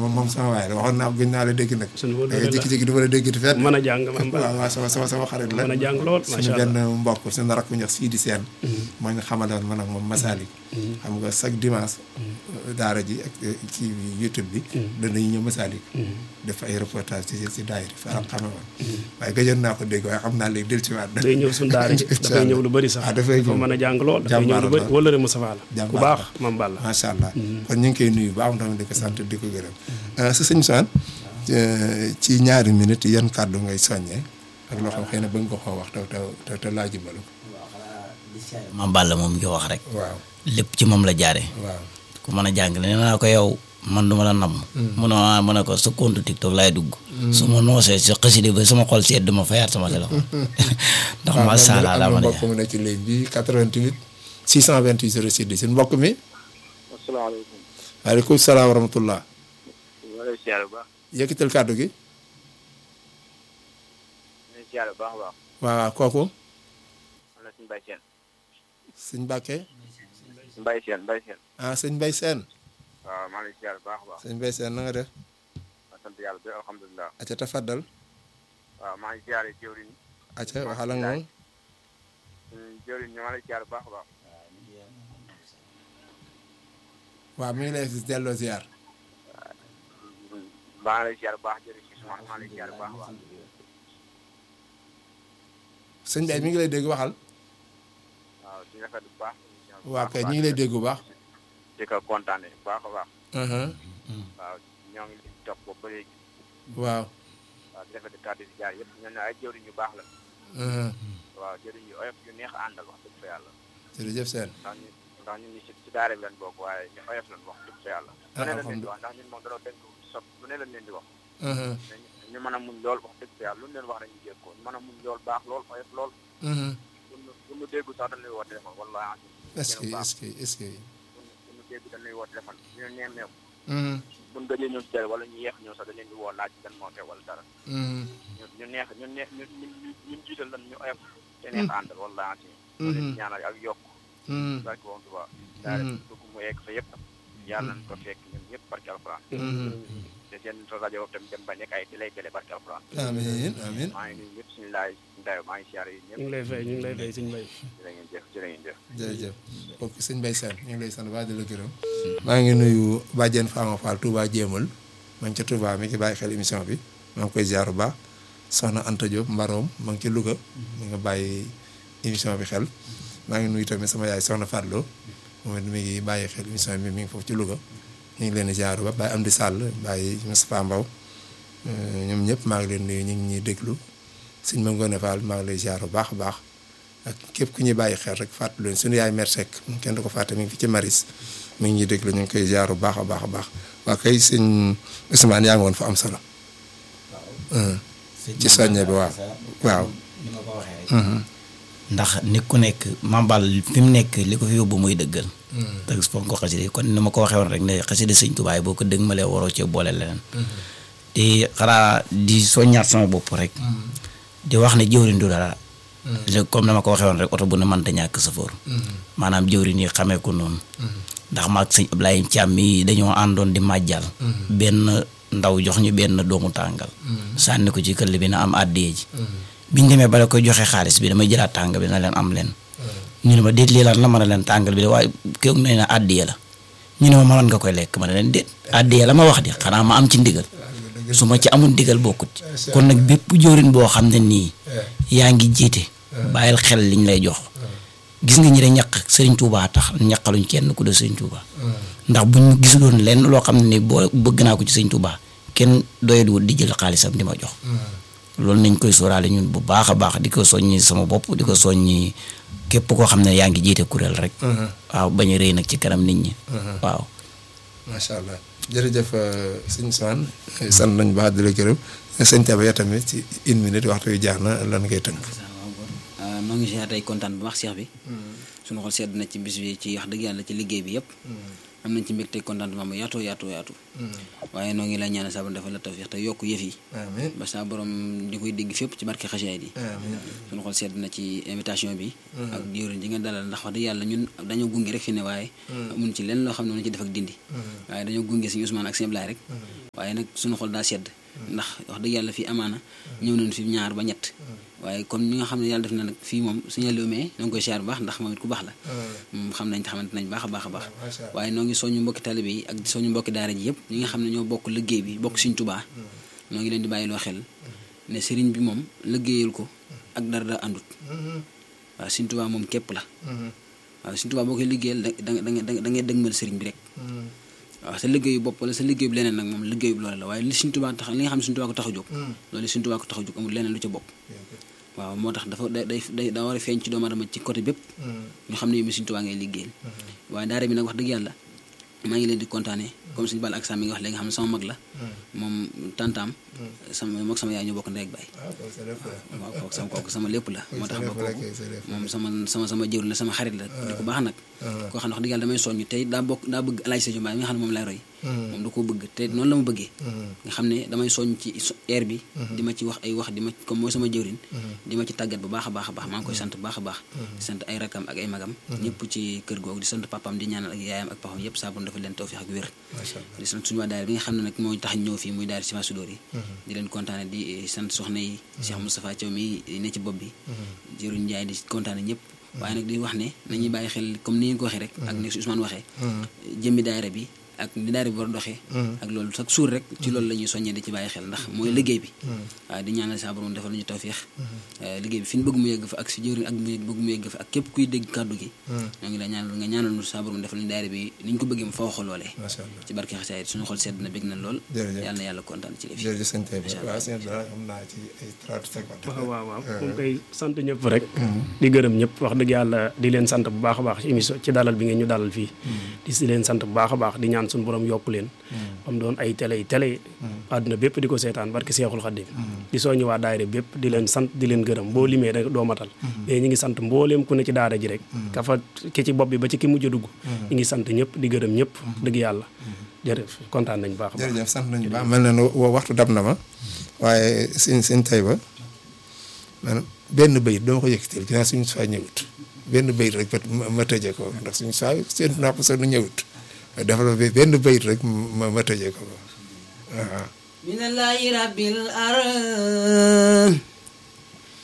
moom moom sama waay la waxoon naa gën naa la dégg nag Sunu wóor da la ngay jékki-jékki du ma la dégg te fenn mën a jàng man waaw Balla waaw sama sama sama xarit la mën a jàng lool suñu macha benn allah mbokk suñu rakk bu ñuy wax Sidi Sène moo ñu xamaloon man ak moom Masalik xam nga chaque dimanche daara ji ak ci YouTube bi danañu ñëw Masalik def ay reportage ci ci daayira fa am xame woon waaye gëjoon naa ko dégg waaye xam naa léegi del ci waat day ñëw suñu daara ji dafay ñëw lu bëri sax ah dafay dafa ñëw mën a jàng lool dafay ñëw lu bëri Jàmbaar la. wala re Moustapha la ku Jàmbaar baax la. mam Balla macha allah kon ñu ngi koy nuyu baax tamit di ko sant di ko gërëm sa sëñ Sane ci ñaari minutes yan kàddu ngay soññee ak loo xam xëy na bëgg nga koo wax te te te laajubal ko Mame Balla moom ngi wax rek waaw lépp ci moom la jaare waaw ku mën a jàngale nee naa ko yow man du ma la namm mu ne ma mu ne ko sa compte TikTok laay dugg su ma noosee sa xasida ba sama xol seet duma fayaat sama téléphone ndax waaw macha allah daa am mën na a mbokk mu ne ci léegi bi 88 628 06 10 mbokk mi asalaamaaleykum. waaleykum salaam wa rahmatullah maa ngi lay siyaare bu baax. yëkkatal kàddu gi maa ngi lay siyaare bu baax a baax. waaw waaw kooku man la suñu Mbaye Sène. sëñ Mbàkke Mbaye Sène Mbaye Sène. ah sëñ Mbay Seen waaw maa ngi lay siyaare bu baax a baax. sëñ Mbay Seen na nga def ma sant yàlla bi alhamdulilah. aca tafaddal waaw maa ngi siyaare jëwriñ. aca waxal ak moom suñu jëwriñ ñu maa ngi lay siyaare bu baax a baax. waaw mi ngi lay delloo ziar maa ngi lay siyaare bu baax jëriñ si suma maa ngi lay siyaare bu baax a baax. sëñ Mbay mi ngi lay dégg waxal waaw di rafet bu baax. waa kay ñu ngi lay dégg bu baax di ko kontaane bu baax a baax. Mhm. waaw ñoo ngi leen di topp boobu ba léegi. waaw waaw di rafet kàddu si jaar yëpp ñoo ne ay jëwriñ yu baax la. Mhm. waaw jëriñ yu oyof yu neex a àndal wax dëgg fa yàlla. jërëjëf seen ndax ñun ndax ñun ñi si si daara bi lañ bokk waaye ñu oyof lañ wax dëgg fa yàlla. Ah, lu ne la leen di alhamdulilah. wax ndax ñun moom danoo dénk sob lu ne lañ leen di wax. Mhm. ñu ñu mën a muñ lool wax dëgg fa yàlla lu ñu leen wax rek ñu jégg ko ñu mën a muñ lool baax lool oyof lool Mhm. bu ñu bu ñu déggu sax dañ lay woo téléphone wallaahi est-ce que bu baax est-ce que est-ce que bu ñu bu ñu déggu dañ lay woo téléphone ñu ne neem neew Mhm. bu ñu gëjee ñëw si télé wala ñu yeex ñëw sax dañ leen di woo laaj lan moo xew wala dara Mhm. ñu ñu neex ñu neex ñu ñu ñu jiital lan ñu oyof te neex a àndal wallaahi ñu leen di ñaanal ak yokk Mhm. barke woon tuba daara dugg mu egg fa yëpp yàlla nañ ko fekk ñun ñëpp barke alxuraan te seen rajo boobu tamit dem ba nekk ay télé télé barke alxuraan amiin amiin maa ngi nuyu ñëpp suñu laay ndayo maa ngi siyaare yi ñu ñëpp ngi lay fay ñu ngi lay fay sëñ Mbay jërë ngeen jëf jërë ngeen jëf jërëjëf kooku sëñ Mbay Seen ñu ngi lay sant baax di la gërëm maa ngi nuyu Badiane Fama Fall Touba Jéemal ma ngi ca Touba mi ngi bàyyi xel émission bi maa ngi koy ziar bu baax soxna Anta Diop Mbaroom ma ngi ci Louga mi nga bàyyi émission bi xel maa ngi nuyu tamit sama yaay soxna Fadlo moom it mi ngi bàyyi xel émission bi mi ngi foofu ci Louga ñu ngi leen di ziar ba bàyyi Amdi Sall bàyyi Moustapha Mbaw ñoom ñëpp maa ngi leen nuyu ñu ngi ñuy déglu sëñ ma Ngone Fall maa ngi lay ziar bu baax a baax ak képp ku ñuy bàyyi xel rek fàttali leen suñu yaay Mère Seck kenn du ko fàtte mi ngi fi ci Maris mi ngi ñuy déglu ñu ngi koy ziar bu baax a baax a baax waa kay sëñ Ousmane yaa ngi woon fa am solo. ci soññe bi waaw waaw. ni ma ko waxee rek ndax nit ku nekk Mame Balla fi mu nekk li ko fi yóbbu muy dëggal te foog ko xasida yi kon ni ma ko waxee woon rek ne xasida sëñ Tuubaa yi boo ko dëgg ma lee waroo cee boole leneen te xanaa di soññaat sama bopp rek di wax ne jëwriñ du dara léegi comme dama ko waxee woon rek oto bu ne mënta ñàkk safoor maanaam jëwriñ yi xamee ko noonu ndax maag sëñ Ablaye Thiam mi dañoo àndoon di màjjal benn ndaw jox ñu benn doomu tàngal sànni ko ci këll bi na am àddee ji biñ demee ba la koy joxe xaalis bi damay jëlaat tàngal bi na leen am leen ñu ne ma déet lii lan la mën a leen tàngal bi de waaye kéw ne na àddee la ñu ne ma mënoon nga koy lekk ma ne leen déet àddee la ma wax di xanaa ma am ci ndigal su ma ci amul ndigal bokkut ci kon nag bépp jëwriñ boo xam ne nii yaa ngi jiite bàyyil xel liñ lay jox gis nga ñi de ñaq Sëriñ Tuubaa tax ñaqaluñ kenn ku de Sëriñ Tuubaa ndax buñ gisuloon lenn loo xam ne ni boo bëgg naa ko ci Sëriñ Tuubaa kenn doyatuwul di jël xaalisam di ma jox loolu nañ koy sóoraale ñun bu baax a baax di ko soññi sama bopp di ko soññi képp koo xam ne yaa ngi jiite kuréel rek waaw bañ a rëy nag ci kanam nit ñi waaw macha allah jërëjëf sëñ Ousmane sant nañ baax di la gërëm sëñ Taba ya tamit ci une minute waxtu yu jaax na lan ngay tënk. noo ngi si tey kontaan bu wax seex bi suñu xol sedd na ci bis bi ci wax dëgg yàlla ci liggéey bi yëpp am nañ ci mbégte contentement bu yaatoo yaatoo yaatu waaye noo ngi lay ñaanal saa borom defal la tawfiix te yokk yëf yi amiin ba saa borom di koy dégg fépp ci barke xasaayid yi amiin suñu xol sedd na ci invitation bi ak jëwriñ ji nga dalal ndax wax dëgg yàlla ñun dañoo gunge rek fi ne waaye amuñ ci lenn loo xam ne mën ci def ak dindi waaye dañoo gunge suñu Ousmane ak sëñ Ablaye rek waaye nag suñu xol daa sedd ndax wax dëgg yàlla fii amaana ñëw nañu fi ñaar ba ñett waaye comme ñi nga xam ne yàlla def na nag fii moom suñu lumee ñoo ngi koy siyaar bu baax ndax moom it ku baax la moom xam nañ xamante nañ baax a baax a baax macha allah. waaye noo ngi soñu mbokki talibé yi ak soñu mbokki daara ji yëpp ñi nga xam ne ñoo bokk liggéey bi bokk Sëriñ Tuubaa noo ngi leen di bàyyi loo xel ne sëriñ bi moom liggéeyal ko ak dara da àndut waaw Sëriñ Tuubaa moom képp la waaw Sëriñ Tuubaa boo koy liggéeyal da da nga da ngay dëgmal sëriñ bi rek waaw sa liggéeyu bopp wala sa liggéeyu leneen nag moom liggéeyu loolu la waaye li Sëriñ Tuubaa tax li nga xam ne Sëriñ Tuubaa ko tax a jóg loolu Sëriñ Tuubaa ko tax a jóg amul leneen lu ca bokk waaw moo tax dafa day day day daa war a feeñ ci doomu aadama ci côté bépp ñu xam ne yow mi Sëriñ Tuubaa ngay liggéeyal waaye daara bi nag wax dëgg yàlla maa ngi leen di kontaane comme suñu bal ak sam mi nga wax léegi nga xam ne sama mag la moom tantaam sama mook sama yaay ñu bokk ndey ak baay waaw kooku sa lépp la. waaw kooku sama kooku sama lépp la moo tax ba sa lépp la kooku kay, sa lépp la. moom sama sama sama jëwriñ la sama xarit la di ko baax nag koo xam ne wax dëgg yàlla damay soññ tey daa bokk daa bëgg alaaj Sadio Mbaye mi nga xam ne moom lay roy moom da koo bëgg te noonu la ma bëggee nga xam ne damay soññ ci so- air bi di ma ci wax ay wax di ma comme mooy sama jëwriñ di ma ci tàggat bu baax a baax a baax maa ngi koy sant bu baax a baax di sant ay rakam ak ay magam ñëpp ci kër googu di sant papaam di ñaanal ak yaayam ak papam yëpp saa bu dafa leen tawfiix ak wér macha allah. di sant suñu waa daara bi nga xam ne nag moo tax ñëw fii muy daara Sifa Sudóor yi di leen kontaane di sant soxna yi Cheikh Moustapha Thiaw mi ne ci bopp bi jëruñ Njaay di kontaane ñëpp waaye nag di wax ne nañuy bàyyi xel comme ni ngeen ko waxee rek ak ni su Ousmane waxee jëmmi daara bi ak ni daara bi war a doxee ak loolu chaque jour rek ci loolu la ñuy soññee di ci bàyyi xel ndax mooy liggéey bi waaye di ñaanal saa borom defal ñu tawfiix liggéey bi fi ñu bëgg mu yegg fa ak si jëriñ ak mu bëgg mu yegg fa ak képp kuy dégg kàddu gi ñoo ngi la ñaanal nga ñaanal ñu saa borom defal ñu daara bi ni ñu ko bëggee mu fa waxal loolee macha allah. ci barke xasaayid suñu xol sedd na bég na lool Jërëjëf. yàlla na yàlla kontaan ci lëf yi jërëjëf sëñ Taïba waaw sëñ Abdoulaye xam naa ci ay 30 secondes. waaw waaw waaw moom koy sant ñëpp rek di gërëm ñëpp wax dëgg yàlla di leen sant bu baax a baax ci émission ci dalal bi ngeen ñu dalal fii di si leen sant bu baax a baax di ñaan suñu borom yokk leen am doon ay télé yi télé àdduna bépp di ko seetaan barke Seexul Xaddim di soññi waa daayira bépp di leen sant di leen gërëm boo limee rek doo matal mais ñi ngi sant mbooleem ku ne ci daara ji rek ka fa ki ci bopp bi ba ci ki mujj a dugg ñi ngi sant ñëpp di gërëm ñëpp dëgg yàlla jërëjëf kontaan nañ baax a baax jërëjëf sant nañu baax mel na ne wa- waxtu dab na ma waaye sëñ sëñ Taïba maanaam benn bayit dama ko yëkkatil ginnaaw suñu saa ñëwut benn bayit rek ma ma tëjee ko ndax suñu saa seen napp sa nu ñëwut dafa la benn bayit rek ma ma tëjee ko waaw. minallahi rabbil ar